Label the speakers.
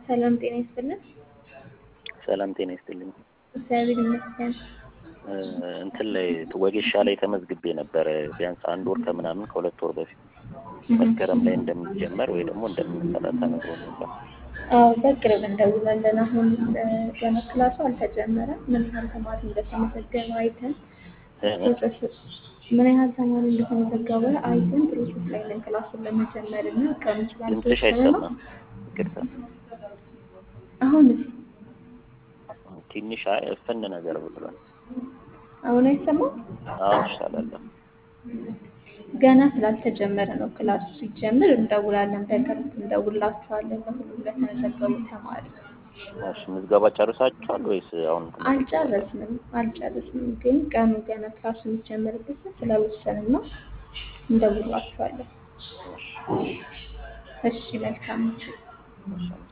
Speaker 1: ሰላም ጤና ይስጥልን።
Speaker 2: ሰላም ጤና ይስጥልኝ።
Speaker 1: እግዚአብሔር ይመስገን።
Speaker 2: እንትን ላይ ወጌሻ ላይ ተመዝግቤ ነበረ ቢያንስ አንድ ወር ከምናምን ከሁለት ወር በፊት መስከረም ላይ እንደሚጀመር ወይ ደግሞ እንደምንሰራ ተነግሮ ነበር።
Speaker 1: አዎ በቅርብ እንደውላለን። አሁን ገና ክላሱ አልተጀመረም። ምን ያህል ተማሪ እንደተመዘገበ አይተን ፕሮሰስ ምን ያህል ተማሪ እንደተመዘገበ አይተን ፕሮሰስ ላይ ነን ክላሱን ለመጀመር እና ቀኑ
Speaker 2: ድምፅሽ
Speaker 1: ስላልተወሰነ ነው።
Speaker 2: አይሰማም። ይቅርታ
Speaker 1: አሁን
Speaker 2: ትንሽ አይ እፍን ነገር ብሏል።
Speaker 1: አሁን አይሰማም።
Speaker 2: አሁን ይሻላለሁ።
Speaker 1: ገና ስላልተጀመረ ነው። ክላሱ ሲጀምር እንደውላለን። በቅርብ እንደውላችኋለን ለሁሉም ለተመዘገቡ ተማሪ።
Speaker 2: እሺ ምዝገባ ጨርሳችኋል ወይስ አሁን
Speaker 1: አልጨረስንም አልጨረስንም፣ ግን ቀኑ ገና ክላሱ የሚጀምርበት ስላልወሰንን ነው። እንደውላችኋለን። እሺ መልካም።
Speaker 2: እሺ